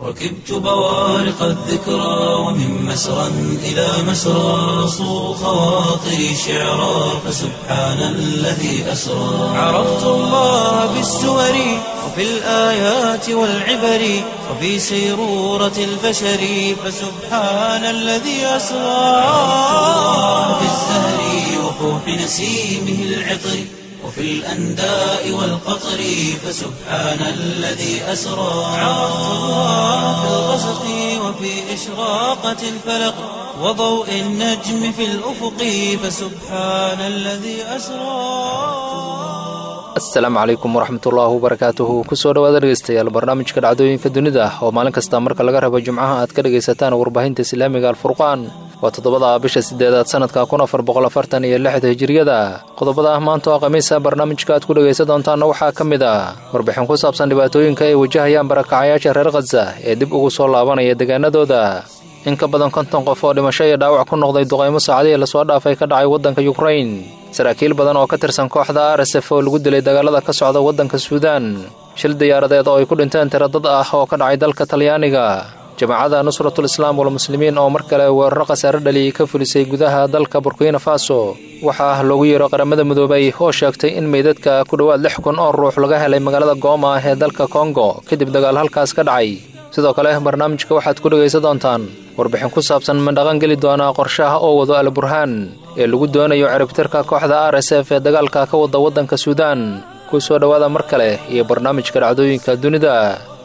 ركبت بوارق الذكرى ومن مسرى إلى مسرى صو خواطري شعرا فسبحان الذي أسرى عرفت الله بالسور وفي الآيات والعبر وفي سيرورة البشر فسبحان الذي أسرى في الزهر وفوح نسيمه العطر وفي الأنداء والقطر فسبحان الذي أسرى عرفت الله في الغسق وفي إشراقة الفلق وضوء النجم في الأفق فسبحان الذي أسرى asalaamu calaykum waraxmatullaahi wabarakaatuhu kusoo dhawaada dhegeystayaal barnaamijka dhacdooyinka dunida oo maalin kasta marka laga rabo jimcaha aad ka dhegaysataan warbaahinta islaamiga alfurqaan waa toddobada bisha sideedaad sanadka kun afar boqol afartan iyo lixda hijiriyada qodobada maanta oo khamiisa barnaamijka aad ku dhegaysan doontaanna waxaa ka mid ah warbixin ku saabsan dhibaatooyinka ay wajahayaan barakacayaasha reer khaza ee dib ugu soo laabanaya deegaanadooda in ka badan konton qof oo dhimasho iyo dhaawac ku noqday duqaymo saacadihii lasoo dhaafay ka dhacay waddanka yukrain saraakiil badan oo ka tirsan kooxda r s f oo lagu dilay dagaalada ka socda waddanka suudaan shil diyaaradeed oo ay ku dhinteen tiro dad ah oo ka dhacay dalka talyaaniga jamaacada nusratul islaam walmuslimiin oo mar kale weeraro khasaare dhaliyay ka fulisay gudaha dalka burkina faso waxaa loogu yeero qaramada midoobay oo sheegtay in meydadka ku dhowaad lix kun oo ruux laga helay magaalada gooma ee dalka kongo kadib dagaal halkaas ka dhacay sidoo kale barnaamijka waxaad ku dhegaysan doontaan warbixin ku saabsan ma dhaqan geli doonaa qorshaha oo wado alburhaan ee lagu doonayo ciribtirka kooxda r s f ee dagaalka ka wada waddanka suudaan ku soo dhowaada mar kale iyo barnaamijka dhacdooyinka dunida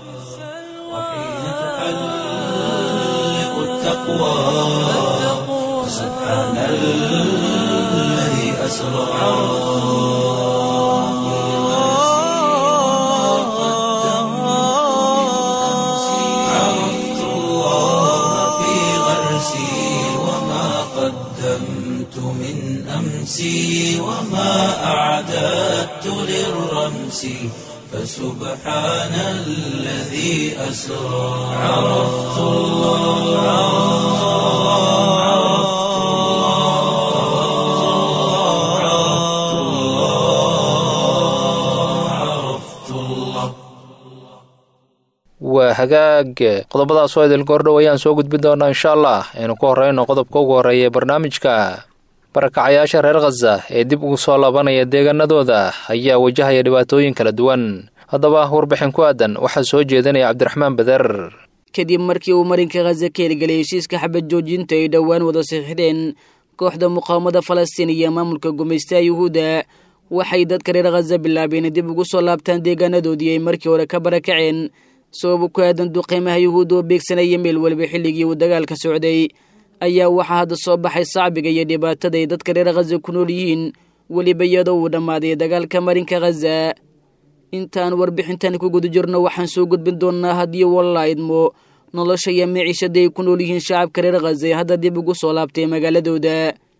عرفت الله في غرسي وما قدمت من أمسي وما أعددت للرمس فسبحان الذي أسرى عرفت الله عرفت الله عرفت الله عرفت الله waa hagaag qodobadaas oo idil goordhow ayaan soo gudbin doonaa insha allah aynu ku horreyno qodobka ugu horreeya ee barnaamijka barakacayaasha reer khaza ee dib ugu soo laabanaya deegaanadooda ayaa wajahaya dhibaatooyin kala duwan haddaba warbixin ku aadan waxaa soo jeedinaya cabdiraxmaan bader kadib markii uu marinka khaza ka hirgelay heshiiska xabad joojinta ay dhowaan wada saxiixdeen kooxda muqaawamada falastiin iyo maamulka gumaystaha yuhuudda waxay dadka reer khaza bilaabeen dib ugu soo laabtaan deegaanadoodii ay markii hore ka barakaceen sabab ku aadan duqeymaha yuhuudda oo beegsanaya meel waliba xilligii uu dagaalka socday ayaa waxaa hadda soo baxay sacbiga iyo dhibaatada ay dadka reer khaza ku nool yihiin weliba iyadoo uu dhammaaday dagaalka marinka khaza intaan warbixintan ku guda jirno waxaan soo gudbin doonnaa haddii walla idmo nolosha iyo miciishada ay ku nool yihiin shacabka reer khaza ee hadda dib ugu soo laabtay magaaladooda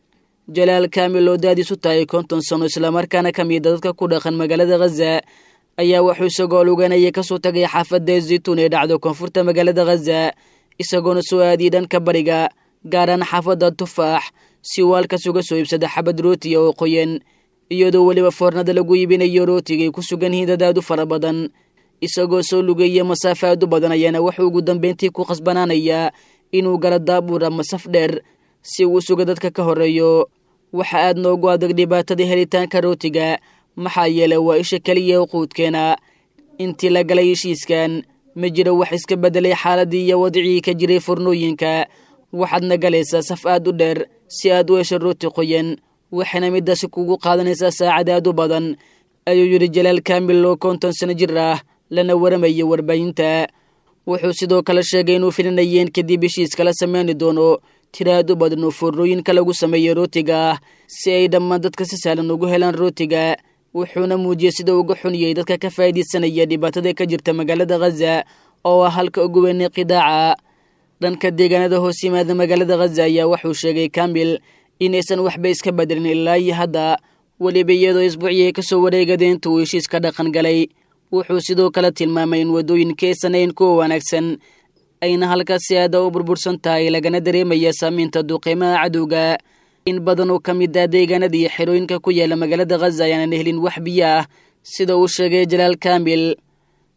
jalaal kaamil oo daadiisu tahay konton sano islamarkaana ka mida dadka ku dhaqan magaalada khaza ayaa wuxuu isagoo luganaya kasoo tagay xaafadda zaytuun ee dhacdo koonfurta magaalada khaza isagoona soo aadiyay dhanka bariga gaaraan xaafadda tufaax si uu halkaas uga soo iibsada xabad rootiya oo qoyan iyadoo weliba foornada lagu iibinayo rootiga ay ku sugan yihiin dad aad u fara badan isagoo soo lugeeya masaafo aad u badan ayaana wuxuu ugu dambeyntii ku khasbanaanayaa inuu gala daabuur ama saf dheer si uu suga dadka ka horeeyo waxa aad noogu adag dhibaatada helitaanka rootiga maxaa yeelay waa isha keliya quudkeena intii la galay heshiiskan ma jiro wax iska beddelay xaaladii iyo wadicii ka jiray furnooyinka waxaadna galaysaa saf aad u dheer si aad u hesho rooti qoyan waxayna midaasi kugu qaadanaysaa saacad aad u badan ayuu yidhi jalaal kaamil oo konton sano jir ah lana waramayo warbaahinta wuxuu sidoo kale sheegay inuu filinayeen kadib heshiiska la sameyni doono tira aad u badan oo foornooyinka lagu sameeyo rootiga ah si ay dhammaan dadka si sahlan ugu helaan rootiga wuxuuna muujiyey sida uga xuniyey dadka ka faa'iidaysanaya dhibaatada ka jirta magaalada khaza oo ah halka ugu weynay qidaaca dhanka deegaanada hoos yimaada magaalada khaza ayaa wuxuu sheegay kamil inaysan waxba iska bedelin ilaa iyo hadda weliba iyadoo isbuuciyay ka soo wareegadeen inta uu heshiiska dhaqan galay wuxuu sidoo kale tilmaamay in waddooyinka aysan ayn kuwa wanaagsan ayna halkaas si aada u burbursan tahay lagana dareemaya saamaynta duqeymaha cadowga in badan oo ka mid ah deegaanada iyo xerooyinka ku yaala magaalada khaza ayaanan helin wax biyo ah sida uu sheegay jalaal kaamil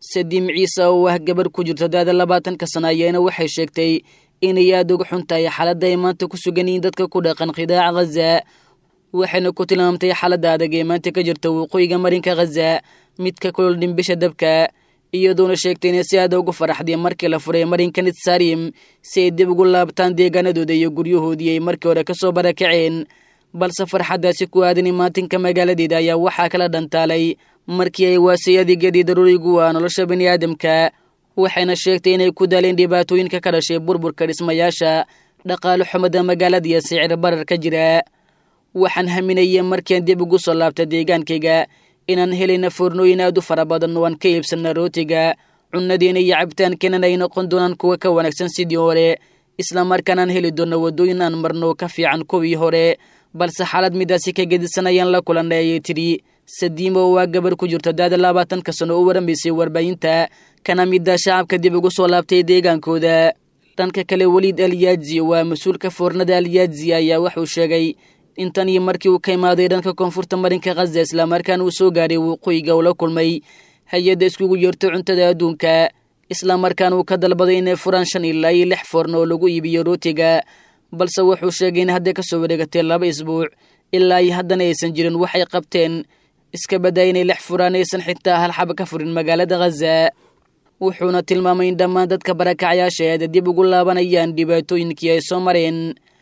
sadiim ciise oo ah gabar ku jirta daada labaatanka sana ayaana waxay sheegtay inay aada uga xun tahay xaaladda ay maanta ku sugan yihiin dadka ku dhaqan khidaaca khaza waxayna ku tilmaamtay xaaladda adag ee maanta ka jirta waqooyiga marinka khaza mid ka kulol dhimbisha dabka iyadoona sheegtay inay si aada ugu faraxday markii la furay marinka nitsarim si ay dib ugu laabtaan deegaanadooda iyo guryahoodii ay markii hore kasoo barakaceen balse farxaddaasi ku aadan imaatinka magaaladeeda ayaa waxaa kala dhantaalay markii ay waasay adeegyadii daruurigu ah nolosha bani aadamka waxayna sheegtay inay ku daaleen dhibaatooyinka ka dhashay burburka dhismayaasha dhaqaalo xumada magaalada iyo sicir barar ka jira waxaan haminaya markiian dib ugu soo laabta deegaankayga inaan helayna foornooyin aad u fara badan oo aan ka iibsanna rootiga cunnadeena iyo cabitaankeenan ay noqon doonaan kuwa ka wanaagsan sidii hore islamarkaanaan heli doonno waddooyin aan marno ka fiican kuwii hore balse xaalad midaasi ka gedisan ayaan la kulannay ayay tidhi sadiimo waa gabar ku jirta daada labaatanka sano u waramaysay warbaahinta kana midda shacabka dib ugu soo laabtay deegaankooda dhanka kale weliid alyaadzi waa mas-uulka foornada alyaadzi ayaa wuxuu sheegay intan iyo markii uu ka imaaday dhanka koonfurta marinka khaza islamarkaana uu soo gaaray waqooyiga ula kulmay hay-adda iskugu yeerto cuntada adduunka islamarkaana uu ka dalbaday inay furaan shan ilaa iyo lix foorno oo lagu iibiyo rootiga balse wuxuu sheegay in hadday kasoo wareegatay laba isbuuc ilaa iyo haddana aysan jirin waxay qabteen iska baddaa inay lix furaan aysan xitaa hal xaba ka furin magaalada khaza wuxuuna tilmaamay in dhammaan dadka barakacyaasha eeda dib ugu laabanayaan dhibaatooyinkii ay soo mareen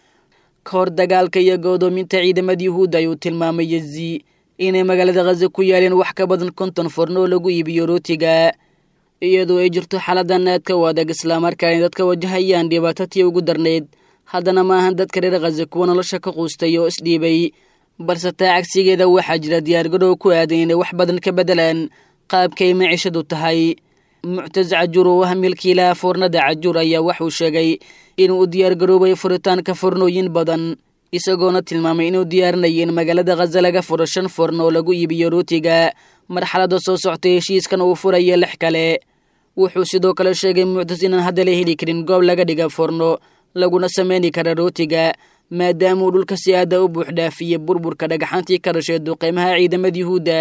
ka hor dagaalka iyo go'doominta ciidamada yuhuudda ayuu tilmaamay yezi inay magaalada khaza ku yaaleen wax ka badan konton forno oo lagu iibiyo rootiga iyadoo ay jirto xaladan aadka u adag islamarkaana dadka wajahayaan dhibaato tii ugu darnayd haddana ma ahan dadka reer khaza kuwa nolosha ka quustay oo isdhiibay balse taa cagsigeeda waxaa jira diyaargarow ku aadan inay wax badan ka beddelaan qaabkay maciishadu tahay muctas cajuur oo ah milkiilaha foornada cajuur ayaa waxuu sheegay inuu u diyaargaroobay furitaanka fornooyin badan isagoona tilmaamay inuu diyaarinaya in magaalada khaza laga furo shan forno oo lagu iibiyo rootiga marxaladda soo soctay heshiiskan uu furaya lix kale wuxuu sidoo kale sheegay muctas inaan hadda la heli karin goob laga dhiga forno laguna sameyni kara rootiga maadaama uu dhulka si aada u buuxdhaafiyey burburka dhagaxaantii ka dhashay duqeymaha ciidamada yuhuudda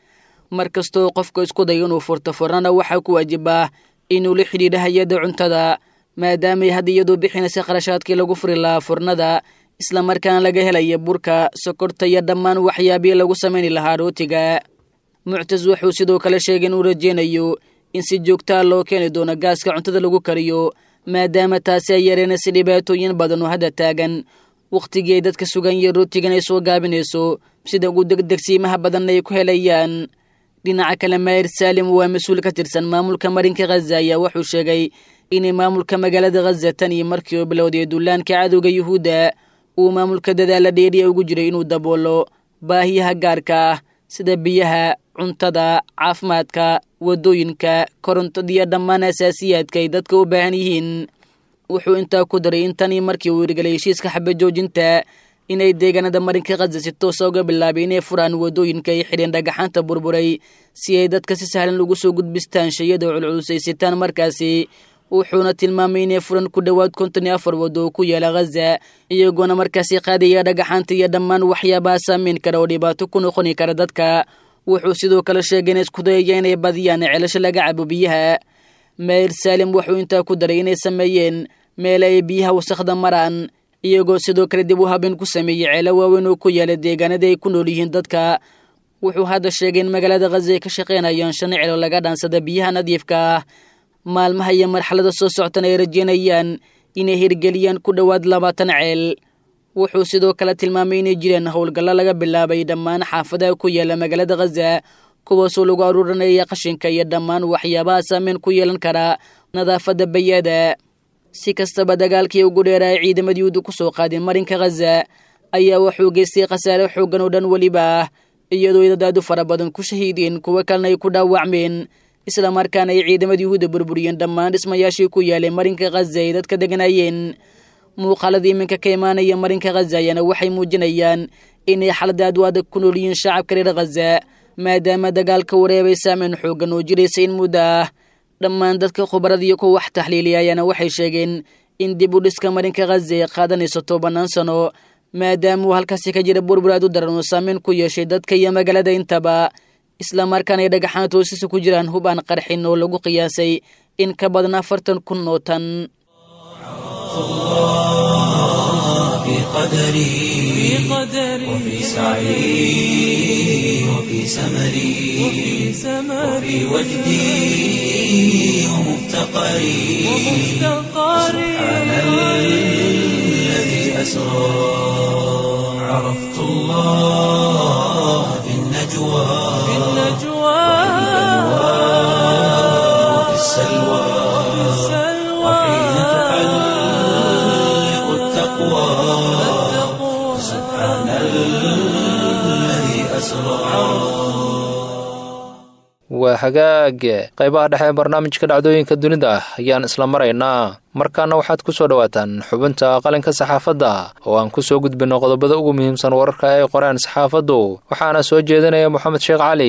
mar kastoo qofka isku dayo inuu furto fornana waxaa ku waajibaa inuu la xidhiidha hay-adda cuntada maadaamay hadda iyadoo bixinaysa qarashaadkii lagu furi lahaa furnada islamarkaana laga helaya burka sokorta iyo dhammaan waxyaabii lagu sameyni lahaa rootiga muctas wuxuu sidoo kale sheegay inuu rajeynayo in si joogtaa loo keeni doono gaaska cuntada lagu kariyo maadaama taasi ay yareenaysa dhibaatooyin badan oo hadda taagan wakhtigii ay dadka sugan iyo rootigan ay soo gaabinayso sida ugu degdegsiimaha badanna ay ku helayaan dhinaca kale maayir saalim waa mas-uul ka tirsan maamulka marinka khaza ayaa wuxuu sheegay inay maamulka magaalada khaza tan iyo markii uu bilowday duulaanka cadowga yuhuudda uu maamulka dadaala dheeriya ugu jiray inuu daboolo baahiyaha gaarka ah sida biyaha cuntada caafimaadka waddooyinka korontadiyo dhammaan asaasiyaadka ay dadka u baahan yihiin wuxuu intaa ku daray in tanii markii uu hirgelay heshiiska xabajoojinta inay deegaanada marinka khaza si toosa uga bilaabay inay furaan waddooyinka ay xidheen dhagaxaanta burburay si ay dadka si sahlan ugu soo gudbistaan shayada culculusaysitaan markaasi wuxuuna tilmaamay inay furan ku dhowaad konton iyo afar waddo oo ku yaala khaza iyagoona markaasi qaadaya dhagaxaanta iyo dhammaan waxyaabaha saameyn kara oo dhibaato ku noqoni kara dadka wuxuu sidoo kale sheegay in isku dayaya inay badiyaan ceelasho laga cabo biyaha maayir saalim wuxuu intaa ku daray inay sameeyeen meel ay biyaha wasakhda maraan iyagoo sidoo kale dib u habeen ku sameeyey ceelo waaweyn oo ku yaala deegaanadii ay ku nool yihiin dadka wuxuu hadda sheegay in magaalada khaza ay ka shaqaynayaan shan celo laga dhaansada biyaha nadiifka ah maalmaha iyo marxalada soo soctana ay rajeynayaan inay hirgeliyaan ku dhowaad labaatan ceel wuxuu sidoo kale tilmaamay inay jireen howlgallo laga bilaabay dhammaan xaafadaha ku yaala magaalada khaza kuwaasoo lagu aruurinaya qashinka iyo dhammaan waxyaabaha saameyn ku yeelan kara nadaafadda bayada si kastaba dagaalkii ugu dheera ay ciidamada yuhuudda ku soo qaadeen marinka khaza ayaa wuxuu geystay khasaare xooggan oo dhan weliba ah iyadoo idadaadu fara badan ku shahiideen kuwo kalena ay ku dhaawacmeen islamarkaana ay ciidamada yuhuudda burburiyeen dhammaan dhismayaashii ku yaalay marinka khaza ay dadka deganayeen muuqaalada iminka ka imaanaya marinka khaza ayaana waxay muujinayaan inay xalada aad u adag ku nool yihiin shacabka reer khaza maadaama dagaalka wareebay saameyn xooggan oo jiraysa in muddo ah dhammaan dadka khubarada iyo kuwa wax taxliiliya ayaana waxay sheegeen in dib u dhiska marinka khaza ay qaadanayso tobanaan sano maadaama uu halkaasi ka jira burbur aad u daran oo saameyn ku yeeshay dadka iyo magaalada intaba islamarkaana ay dhagaxaan toosisa ku jiraan hub aan qarxin oo lagu qiyaasay in ka badan afartan kun oo tan في قدري وفي سعي وفي سمري وفي وجدي ومفتقري سبحان الذي أسرى عرفت الله في النجوى وفي السلوى وحين تحلق التقوى سبحان الذي أسرى waa hagaag qaybaha dhexe ee barnaamijka dhacdooyinka dunida ayaan isla maraynaa markaana waxaad ku soo dhowaataan xubinta qalinka saxaafadda oo aan ku soo gudbinno qodobada ugu muhiimsan wararka ay qoreen saxaafaddu waxaana soo jeedinaya moxamed sheekh cali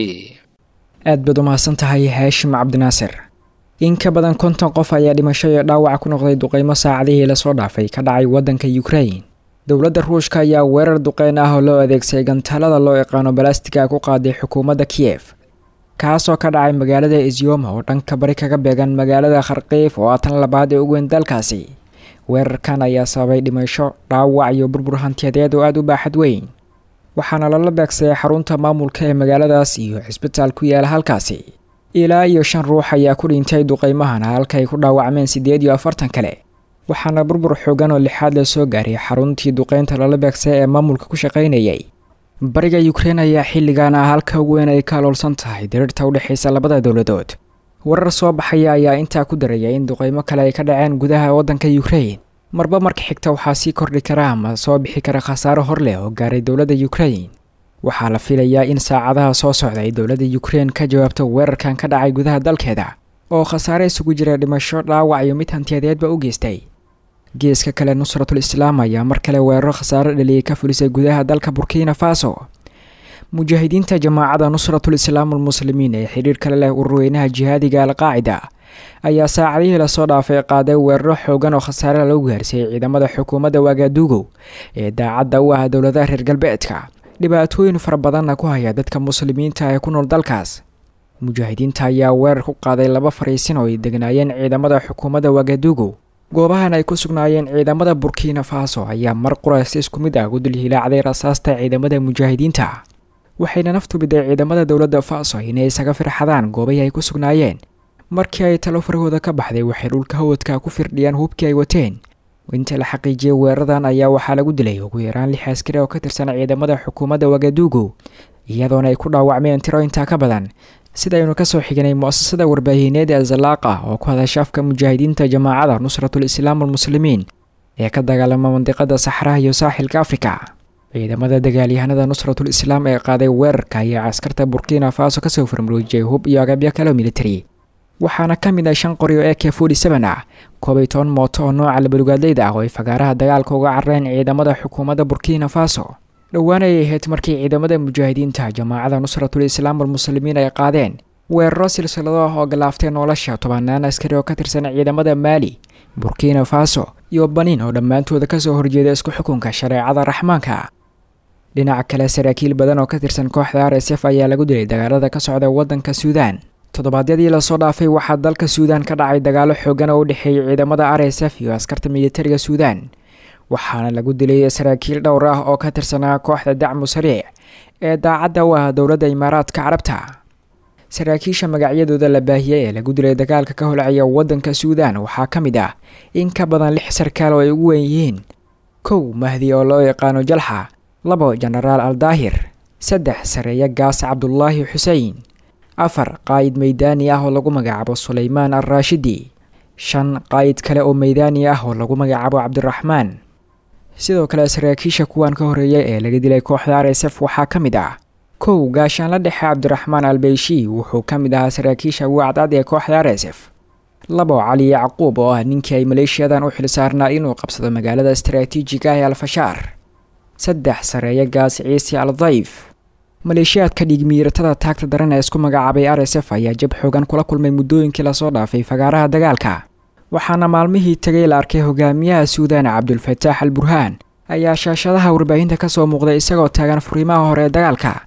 aad baad u mahadsan tahay haashim cabdinaasir in ka badan konton qof ayaa dhimasho iyo dhaawac ku noqday duqeymo saacadihii lasoo dhaafay ka dhacay waddanka yukrain dowladda ruushka ayaa weerar duqeyn ah oo loo adeegsaday gantaalada loo yaqaano balastiga ku qaaday xukuumadda kiyef kaasoo ka dhacay magaalada izyoma oo dhanka bari kaga beegan magaalada kharkiif oo ah tan labaad ee ugu weyn dalkaasi weerarkan ayaa sababay dhimasho dhaawac iyo burbur hantiyadeed oo aada u baaxad weyn waxaana lala beegsaday xarunta maamulka ee magaaladaas iyo cisbitaal ku yaala halkaasi ilaa iyo shan ruux ayaa ku dhintay duqeymahana halka ay ku dhaawacmeen siddeed iyo afartan kale waxaana burbur xoogan oo lixaad la soo gaaray xaruntii duqeynta lala beegsaday ee maamulka ku shaqaynayay bariga yukrain ayaa xilligan ah halka ugu weyn ay ka aloolsan tahay diriirta u dhexaysa labada dowladood warar soo baxaya ayaa intaa ku daraya in duqeymo kale ay ka dhaceen gudaha waddanka yukrain marba marka xigta waxaa sii kordhi kara ama soo bixi kara khasaaro hor leh oo gaaray dowladda yukrain waxaa la filayaa in saacadaha soo socda ay dowladda yukrain ka jawaabto weerarkan ka dhacay gudaha dalkeeda oo khasaare isugu jira dhimasho dhaawac iyo mid hantiyadeedba u geystay geeska kale nusratul islaam ayaa mar kale weeraro khasaaro dhaliyay ka fulisay gudaha dalka burkina faso mujaahidiinta jamaacada nusratul islaam almuslimiin ee xidhiir kale leh ururweynaha jihaadiga alqaacida ayaa saacadihii lasoo dhaafay qaaday weeraro xoogan oo khasaare lagu gaarsiiyey ciidamada xukuumadda waagaduugow ee daacadda u ah dowladaha reer galbeedka dhibaatooyin fara badanna ku haya dadka muslimiinta ee ku nool dalkaas mujaahidiinta ayaa weerar ku qaaday laba fariisin oo ay degnaayeen ciidamada xukuumadda waagaduugow goobahan ay ku sugnaayeen ciidamada burkina faso ayaa mar quraysi isku mid ah gudul hilaacday rasaasta ciidamada mujaahidiinta waxayna naftu biday ciidamada dowladda faso inay isaga firxadaan goobahii ay ku sugnaayeen markii ay talo farahooda ka baxday waxay dhulka hawadka ku firdhiyaan hubkii ay wateen inta la xaqiijiyay weeraradan ayaa waxaa lagu dilay ugu yaraan lix askari oo ka tirsan ciidamada xukuumadda wagaduugu iyadoona ay ku dhaawacmeen tiro intaa ka badan sidaynu kasoo xignay mu-asasada warbaahineed ee zalaaqa oo ku hadasha afka mujaahidiinta jamaacada nusratul islaam almuslimiin ee ka dagaalama mandiqada saxraha iyo saaxilka afrika ciidamada dagaalyahanada nusratul islaam ee qaaday weerarka ayaa caskarta burkina faso kasoo farmaroojiyay hub iyo agabyo kale military waxaana ka mid ah shan qori oo e k forty seven ah koob iyo toban mooto oo nooca labalugaadleyda ah oo ay fagaaraha dagaalka uga carareen ciidamada xukuumadda burkina faso dhowaan ay ahayd markii ciidamada mujaahidiinta jamaacada nusratul islaam almuslimiin ay qaadeen weeraro silsilado ah oo galaaftay nolosha tobanaan askari oo ka tirsan ciidamada maali burkina faso iyo baniin oo dhammaantooda kasoo horjeeda isku xukunka shareecada raxmaanka dhinaca kale saraakiil badan oo ka tirsan kooxda r s f ayaa lagu dilay dagaalada ka socda waddanka suudaan toddobaadyadii lasoo dhaafay waxaa dalka suudaan ka dhacay dagaalo xoogan oo u dhexeeyay ciidamada r s f iyo askarta militariga suudaan waxaana lagu dilay saraakiil dhowr ah oo ka tirsanaa kooxda dacmu sariic ee daacadda u ah dowladda imaaraadka carabta saraakiisha magacyadooda la baahiyey ee lagu dilay dagaalka ka holcaya waddanka suudaan waxaa ka mid ah in ka badan lix sarkaal oo ay ugu weyn yihiin kow mahdi oo loo yaqaano jalxa labo jenaraal al daahir saddex sareeya gaas cabdulaahi xusein afar qaa'id meydaani ah oo lagu magacaabo sulaymaan al raashidi shan qaa'id kale oo meydaani ah oo lagu magacaabo cabdiraxmaan sidoo kale saraakiisha kuwan ka horreeya ee laga dilay kooxda r s f waxaa ka mid ah kow gaashaanla dhexe cabdiraxmaan albeyshi wuxuu ka mid ahaa saraakiisha ugu cadcad ee kooxda r s f labo cali yacquub oo ah ninkii ay maleeshiyadan u xilsaarnaa inuu qabsado magaalada istaraatiijiga ah ee alfashaar saddex sareeya gaas ciise al dayf maleeshiyaadka dhigmiiratada taagta daran ee isku magacaabay r s f ayaa jab xoogan kula kulmay muddooyinkii lasoo dhaafay fagaaraha dagaalka waxaana maalmihii tagay la arkay hogaamiyaha suudaan cabdulfataax al burhaan ayaa shaashadaha warbaahinta kasoo muuqday isagoo taagan furiimaha hore ee dagaalka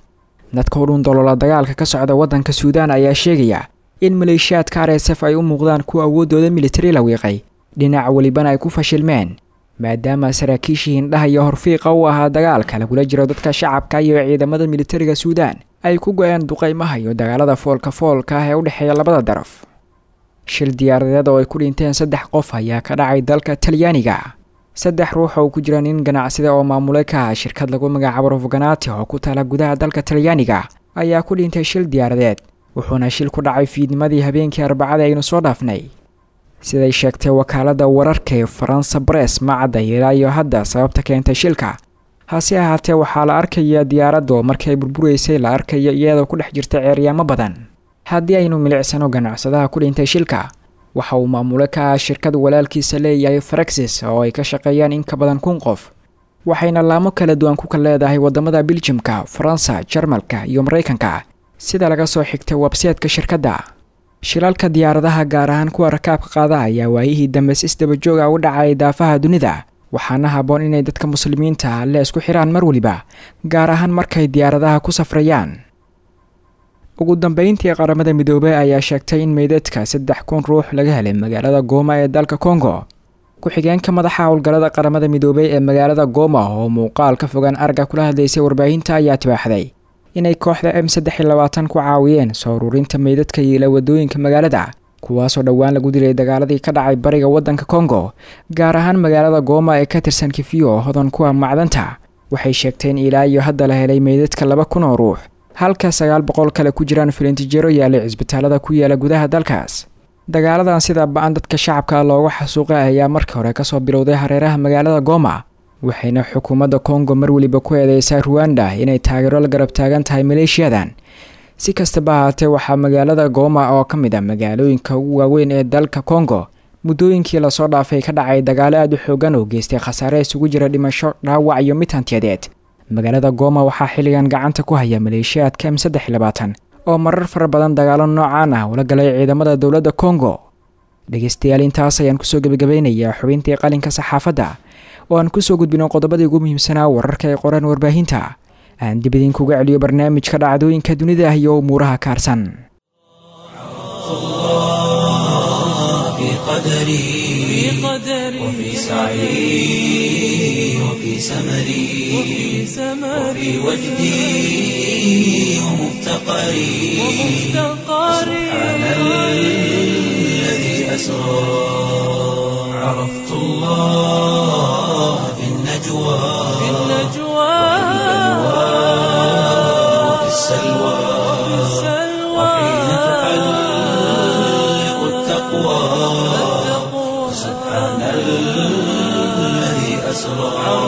dadka u dhun dolola dagaalka ka socda waddanka suudaan ayaa sheegaya in maleeshiyaadka r s f ay u muuqdaan kuwa awooddooda militari la wiiqay dhinac welibana ay ku fashilmeen maadaama saraakiishii hindhaha iyo horfiiqa u ahaa dagaalka lagula jiro dadka shacabka iyo ciidamada militariga suudaan ay ku go-een duqaymaha iyo dagaalada foolka foolka ah ee u dhexeeya labada daraf shil diyaaradeed oo ay ku dhinteen saddex qof ayaa ka dhacay dalka talyaaniga saddex ruux oo ku jira nin ganacsida oo maamule ka ah shirkad lagu magacaabo rofganati oo ku taala gudaha dalka talyaaniga ayaa ku dhintay shil diyaaradeed wuxuuna shil ku dhacay fiidnimadii habeenkii arbacada aynu soo dhaafnay siday sheegtay wakaaladda wararka ee faransa bress ma cadda ilaa iyo hadda sababta keentay shilka hase ahaatee waxaa la arkaya diyaaraddu markii ay burburaysay la arkayo iyadoo ku dhex jirta ceeryaamo badan haddii aynu milicsano ganacsadaha ku dhintay shilka waxa uu maamule ka ah shirkad walaalkiisa leeyahay faraxis oo ay ka shaqeeyaan in ka badan kun qof waxayna laamo kala duwan ku kal leedahay waddamada biljimka faransa jarmalka iyo maraykanka sida laga soo xigtay webseetka shirkadda shilalka diyaaradaha gaar ahaan kuwa rakaabka qaada ayaa waayihii dambe si isdabajooga u dhacay daafaha dunida waxaana habboon inay dadka muslimiinta alle isku xiraan mar weliba gaar ahaan markay diyaaradaha ku safrayaan ugu dambeyntii qaramada midoobey ayaa sheegtay in meydadka saddex kun ruux laga helay magaalada gooma ee dalka kongo ku-xigeenka madaxa howlgallada qaramada midoobey ee magaalada gooma oo muuqaal ka fogaan arga kula hadlaysay warbaahinta ayaa tibaaxday inay kooxda m saddex iyo labaatan ku caawiyeen soo ururinta meydadka yiila wadooyinka magaalada kuwaasoo dhowaan lagu dilay dagaaladii ka dhacay bariga waddanka kongo gaar ahaan magaalada gooma ee ka tirsan kifiyo oo hodan kuwa macdanta waxay sheegteen ilaa iyo hadda la helay meydadka laba kun oo ruux halka sagaal boqol kale ku jiraan filintijeero yaalay cisbitaalada ku yaala gudaha dalkaas dagaaladan sida ba-an dadka shacabka looga xasuuqay ayaa markii hore kasoo bilowday hareeraha magaalada gooma waxayna xukuumadda kongo mar weliba ku eedeysaa ruwanda inay taageero la garab taagan tahay maleeshiyadan si kastaba ahaatee waxaa magaalada gooma oo ka mid a magaalooyinka ugu waaweyn ee dalka kongo muddooyinkii lasoo dhaafay ka dhacay dagaalo aada u xoogan oo geystay khasaare isugu jira dhimasho dhaawac iyo mid hantiyadeed magaalada gooma waxaa xilligan gacanta ku haya maleeshiyaadka m saddex iyo labaatan oo marar fara badan dagaalo noocaan ah ula galay ciidamada dowladda kongo dhegeystayaal intaas ayaan kusoo gebagabeynayaa xubintii qalinka saxaafadda oo aan kusoo gudbino qodobadii ugu muhiimsanaa wararka ay qoreen warbaahinta aan dib idinkuga celiyo barnaamijka dhacdooyinka dunida ah iyo umuuraha kaarsan في قدري وفي سعي وفي سمري وفي وجدي ومفتقري سبحان الذي أسرى عرفت الله في النجوى وفي السلوى وحين تحلق التقوى سبحان الذي أسرى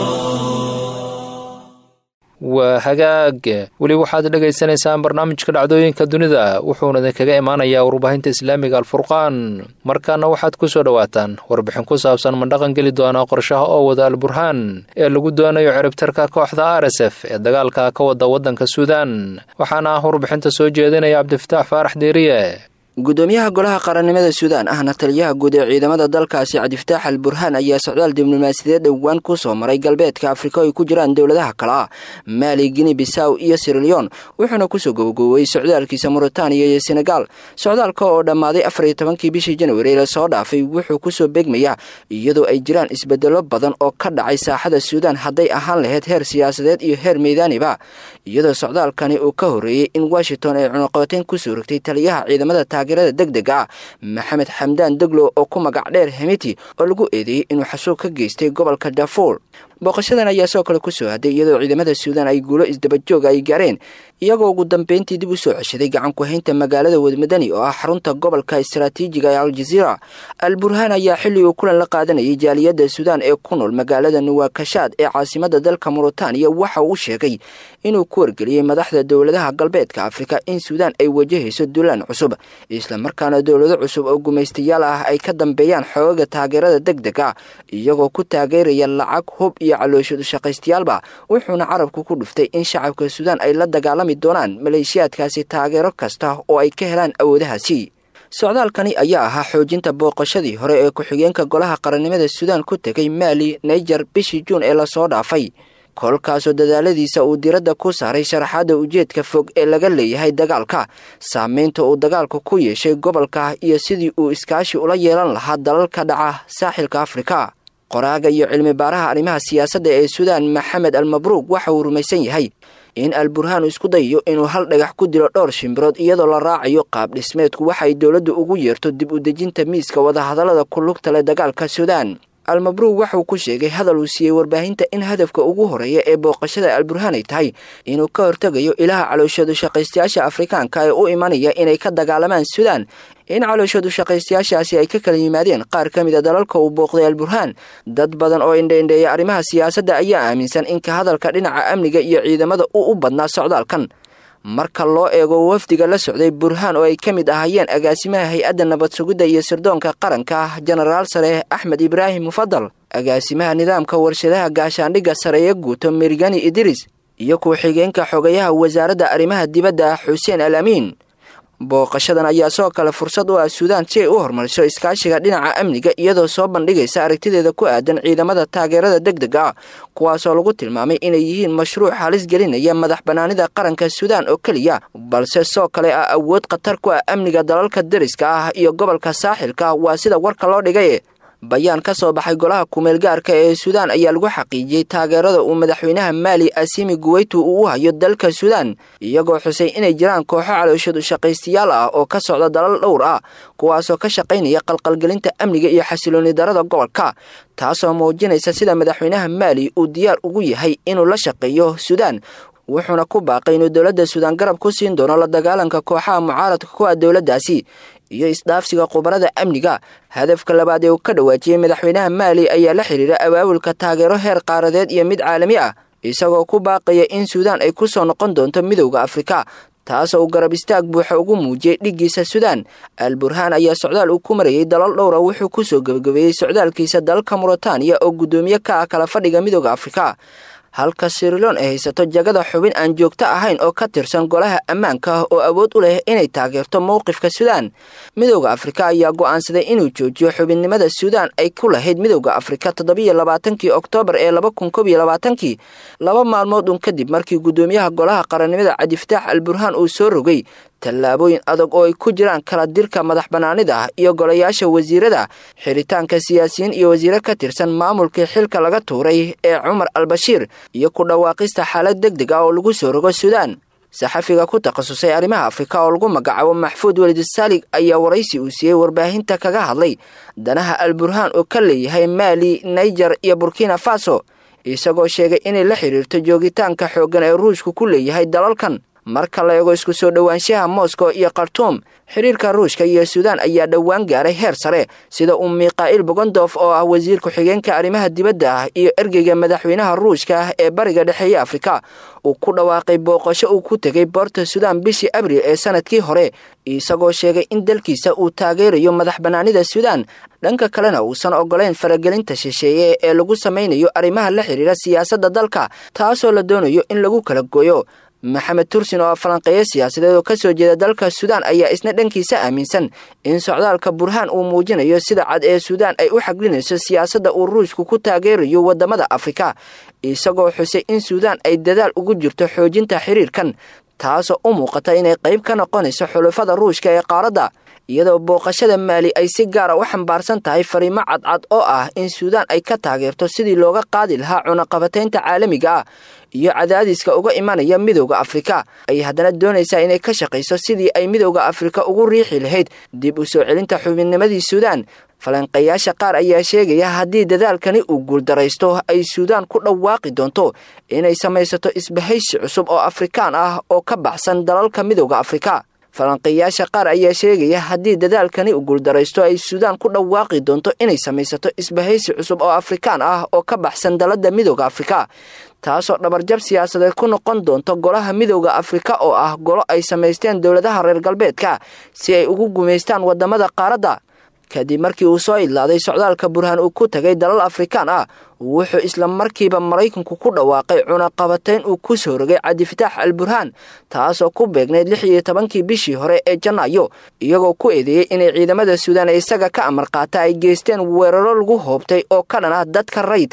waa hagaag weli waxaad dhagaysanaysaan barnaamijka dhacdooyinka dunida wuxuuna idinkaga imaanayaa warbaahinta islaamiga alfurqaan markaana waxaad ku soo dhowaataan warbixin ku saabsan ma dhaqan geli doona qorshaha oo wada alburhaan ee lagu doonayo ciribtarka kooxda r s f ee dagaalka ka wada waddanka suudaan waxaana ah warbixinta soo jeedinaya cabdifataax faarax deeriye gudoomiyaha golaha qarannimada suudaan ahna taliyaha guud ee ciidamada dalkaasi cabdifataax al burhaan ayaa socdaal diblomaasiyadeed dhowaan ku soo maray galbeedka afrika oo ay ku jiraan dowladaha kale ah maali gini bisaw iyo sirleon wuxuuna kusoo gabagaboobay socdaalkiisa muritaaniya iyo senegal socdaalka oo dhammaaday afar iyo tobankii bishii januari lasoo dhaafay wuxuu kusoo beegmayaa iyadoo ay jiraan isbedelo badan oo ka dhacay saaxada suudaan hadday ahaan lahayd heer siyaasadeed iyo heer meydaaniba iyadoo socdaalkani uu ka horreeyey in washington ay cunuqooteyn kusoo rogtay taliyaha ciidamada taageerada deg dega ah maxamed xamdaan deglo oo ku magac dheer hemiti oo lagu eedeeyey inuu xasuuq ka geystay gobolka dafuur booqashadan ayaa soo kale kusoo haday iyadoo ciidamada suudaan ay guulo isdabajooga ay gaareen iyagoo ugu dambeyntii dib u soo ceshaday gacan ku-haynta magaalada wadmadani oo ah xarunta gobolka istaraatiijiga ee aljaziira al burhaan ayaa xilli uu kulan la qaadanayay jaaliyadda suudaan ee ku nool magaalada nuwaakashaad ee caasimada dalka muritaaniya waxa uu sheegay inuu ku wargeliyey madaxda dowladaha galbeedka afrika in suudaan ay wajahayso dulaan cusub islamarkaana dowlado cusub oo gumaystayaal ah ay ka dambeeyaan xoogaga taageerada deg deg ah iyagoo ku taageeraya lacag hub iyo calooshadu shaqaystayaalba wuxuuna carabku ku dhuftay in shacabka suudaan ay la dagaalami doonaan maleeshiyaadkaasi taageero kasta oo ay ka helaan awoodahaasi socdaalkani ayaa ahaa xoojinta booqashadii hore ee ku-xigeenka golaha qarannimada suudaan ku tegay maali naijer bishii juun ee lasoo dhaafay kolkaasoo dadaaladiisa uu diradda ku saaray sharaxaadda ujeedka fog ee laga leeyahay dagaalka saameynta uu dagaalku ku yeeshay gobolka iyo sidii uu iskaashi ula yeelan lahaa dalalka dhaca saaxilka afrika qoraaga iyo cilmi baaraha arrimaha siyaasadda ee suudaan maxamed al mabruug waxa uu rumaysan yahay in al burhaan isku dayayo inuu hal dhagax ku dilo dhowr shimbirood iyadoo la raacayo qaab dhismeedku waxay dowladdu ugu yeerto dib u dejinta miiska wadahadallada ku lugta leh dagaalka suudaan almabruug waxauu ku sheegay hadal uu siiyey warbaahinta in hadafka ugu horeeya ee booqashada alburhaan ay tahay inuu ka hortegayo ilaha calooshadu shaqaystayaasha afrikaanka ee u imanaya inay ka dagaalamaan suudaan in calooshadu shaqaystayaashaasi ay ka kala yimaadeen qaar ka mid a dalalka uu booqday alburhaan dad badan oo indhaindheeya arrimaha siyaasadda ayaa aaminsan in ka hadalka dhinaca amniga iyo ciidamada uu u badnaa socdaalkan marka loo eego wafdiga la socday burhaan oo ay ka mid ahaayeen agaasimaha hay-adda nabad sugidda iyo sirdoonka qaranka jenaraal sare axmed ibraahim mufadal agaasimaha nidaamka warshadaha gaashaandhigga sareeye guuto mirgani idris iyo ku-xigeenka xogayaha wasaaradda arrimaha dibadda xuseen al amiin booqashadan ayaa soo kale fursad u ah suudaan si ay u horumariso iskaashiga dhinaca amniga iyadoo soo bandhigaysa aragtideeda ku aadan ciidamada taageerada deg deg ah kuwaasoo lagu tilmaamay inay yihiin mashruuc halis gelinaya madax bannaanida qaranka suudaan oo keliya balse soo kale ah awood khatar ku ah amniga dalalka deriska ah iyo gobolka saaxilka waa sida warka loo dhigay bayaan ka soo baxay golaha kumeel gaarka ee suudaan ayaa lagu xaqiijiyey taageerada uu madaxweynaha maali asimi guweytu uu u hayo dalka suudaan iyagoo xusay inay jiraan kooxo calooshadu shaqaystayaal ah oo ka socda dalal dhowr ah kuwaasoo ka shaqaynaya qalqalgelinta amniga iyo xasilooni darada gobolka taasoo muujinaysa sida madaxweynaha maali uu diyaar ugu yahay inuu la shaqeeyo suudaan wuxuuna ku baaqay inuu dowladda suudaan garab ku siin doono la dagaalanka kooxaha mucaaradka ku ah dowladdaasi iyo isdhaafsiga khubarada amniga hadafka labaad ee uu ka dhawaajiyey madaxweynaha maali ayaa la xidhiira abaabulka taageero heer qaaradeed iyo mid caalami ah isagoo ku baaqaya in suudaan ay ku soo noqon doonto midowda afrika taasoo uu garab istaag buuxa ugu muujiyey dhiggiisa suudaan al burhaan ayaa socdaal uu ku marayay dalal dhowra wuxuu ku soo gebagabeeyey socdaalkiisa dalka muritaaniya oo guddoomiye ka ah kala fadhiga midowda afrika halka siriloon ay haysato jagada xubin aan joogto ahayn oo ka tirsan golaha ammaanka oo awood u leh inay taageerto mowqifka suudaan midowda afrika ayaa go'aansaday inuu joojiyo xubinnimada suudaan ay ku lahayd midowda afrika toddobiyo labaatankii oktoobar ee laba kun kob iyo labaatankii laba maalmood un kadib markii guddoomiyaha golaha qarannimada cabdifataax al burhaan uu soo rogay tallaabooyin adag oo ay ku jiraan kala dirka madax bannaanida iyo golayaasha wasiirada xiritaanka siyaasiyiin iyo wasiiro ka tirsan maamulkii xilka laga tuuray ee cumar al bashiir iyo ku dhawaaqista xaalad deg deg ah oo lagu soo rogo suudaan saxafiga ku takhasusay arrimaha afrika oo lagu magacaabo maxfuud welid saalig ayaa waraysi uu siiyey warbaahinta kaga hadlay danaha al burhaan oo ka leeyahay maali naijer iyo burkina faso isagoo sheegay inay la xidhiirto joogitaanka xooggan ee ruushku ku leeyahay dalalkan marka la eego isku soo dhowaanshaha moscow iyo khartuum xiriirka ruushka iyo suudaan ayaa dhowaan gaaray heer sare sida uu mikhail bogondof oo ah wasiir ku-xigeenka arrimaha dibadda ah iyo ergeyga madaxweynaha ruushka ee bariga dhexeeye afrika uu ku dhawaaqay booqasho uu ku tegay boorta suudaan bishii abril ee sanadkii hore isagoo sheegay in dalkiisa uu taageerayo madax bannaanida suudaan dhanka kalena uusan ogolayn faragelinta shisheeye ee lagu samaynayo arrimaha la xidhiira siyaasadda dalka taasoo la doonayo in lagu kala gooyo maxamed tursin oo falanqeeyo siyaasadeed oo ka soo jeeda dalka suudaan ayaa isna dhankiisa aaminsan in socdaalka burhaan uu muujinayo sida cad ee suudaan ay u xaglinayso siyaasadda uu ruushku ku taageerayo waddamada afrika isagoo xusay in suudaan ay dadaal ugu jirto xoojinta xiriirkan taasoo u muuqata inay qayb ka noqonayso xulufada ruushka ee qaaradda iyadoo booqashada maali ay si gaara u xambaarsan tahay fariimo cadcad oo ah in suudaan ay ka taageerto sidii looga qaadi lahaa cunaqabataynta caalamiga ah iyo cadaadiska uga imanaya midowda afrika ay haddana doonaysaa inay ka shaqayso sidii ay midowda afrika ugu riixi lahayd dib u soo celinta xubinnimadii suudaan falanqeeyaasha qaar ayaa sheegaya haddii dadaalkani uu guuldaraysto ay suudaan ku dhawaaqi doonto inay samaysato isbahaysi cusub oo afrikaan ah oo ka baxsan dalalka midowda afrika falanqeeyaasha qaar ayaa sheegaya haddii dadaalkani uu guuldaraysto ay suudaan ku dhawaaqi doonto inay samaysato isbahaysi cusub oo afrikaan ah oo ka baxsan dalada midowda afrika taasoo dhabarjab siyaasadeed ku noqon doonto golaha midowda afrika oo ah golo ay samaysteen dowladaha reer galbeedka si ay ugu gumaystaan waddamada qaaradda kadib markii uu soo idlaaday socdaalka burhaan uu ku tagay dalal afrikaan ah wuxuu isla markiiba maraykanku ku dhawaaqay cunaqabatayn uu ku soo rogay cabdifataax al burhaan taasoo ku beegnayd lix iyo tobankii bishii hore ee janaayo iyagoo ku eedeeyey inay ciidamada suudaan ee isaga ka amar qaata ay geysteen weeraro lagu hoobtay oo ka dhan ah dadka rayidka ah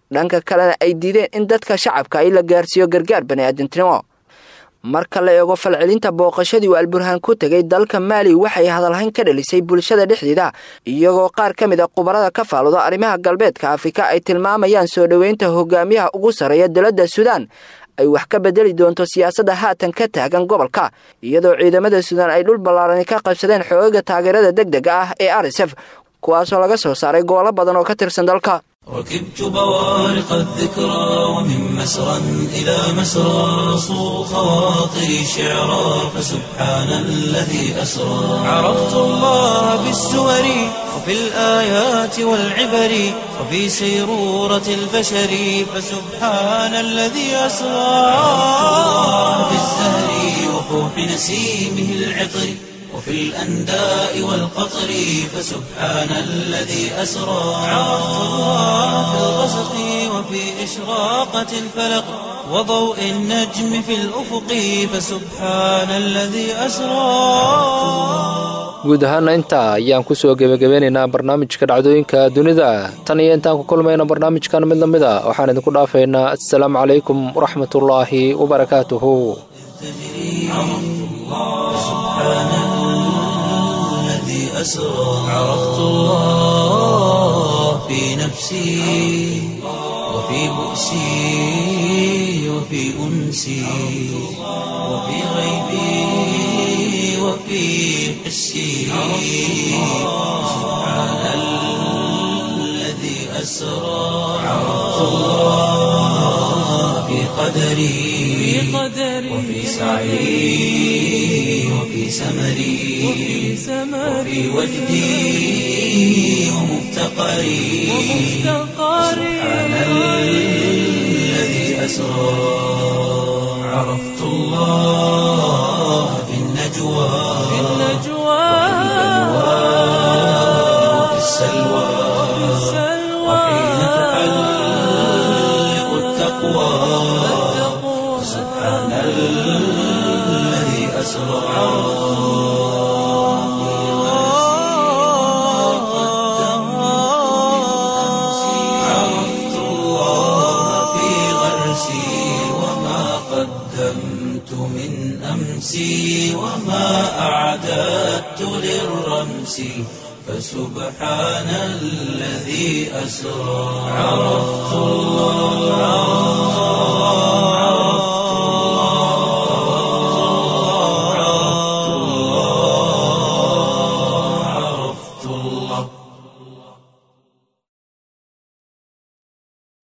dhanka kalena ay diideen in dadka shacabka ay la gaarsiiyo gargaar bani'aadantinimo marka la eego falcelinta booqashadii uu alburhaan ku tegay dalka maali waxay hadalhayn ka dhalisay bulshada dhexdeeda iyagoo qaar ka mid a khubarada ka faaludo arrimaha galbeedka afrika ay tilmaamayaan soo dhoweynta hogaamiyaha ugu sarreeya dowladda suudaan ay wax ka bedeli doonto siyaasadda haatan ka taagan gobolka iyadoo ciidamada suudaan ay dhul ballaarani ka qabsadeen xoogaga taageerada deg dega ah ee arsf kuwaasoo laga soo saaray gobollo badan oo ka tirsan dalka ركبت بوارق الذكرى ومن مسرى إلى مسرى صو خواطري شعرا فسبحان الذي أسرى عرفت الله بالسور وفي الآيات والعبر وفي سيرورة البشر فسبحان الذي أسرى في الزهر وفوح نسيمه العطر وفي الأنداء والقطر فسبحان الذي أسرى عرفت الله في الغسق وفي إشراقة الفلق وضوء النجم في الأفق فسبحان الذي أسرى guud ahaana intaa ayaan ku soo gebagabeynaynaa barnaamijka dhacdooyinka dunida tan iyo intaan ku kulmayna barnaamijkan mid la mid a waxaan idinku dhaafaynaa assalaamu calaykum waraxmatullaahi wabarakaatuhu أسرى عرفت الله في نفسي وفي بؤسي وفي أنسي وفي غيبي وفي حسي سبحان الذي أسرى عرفت الله في قدري وفي سعي وفي سمري وفي وجدي ومفتقري سبحان الذي أسرى عرفت الله في النجوى وفي السلوى وحين تحلق التقوى سبحان الذي أسرى عرفت الله في غرسي وما قدمت من أمسي وما أعددت للرمس فسبحان الذي أسرى عرفت الله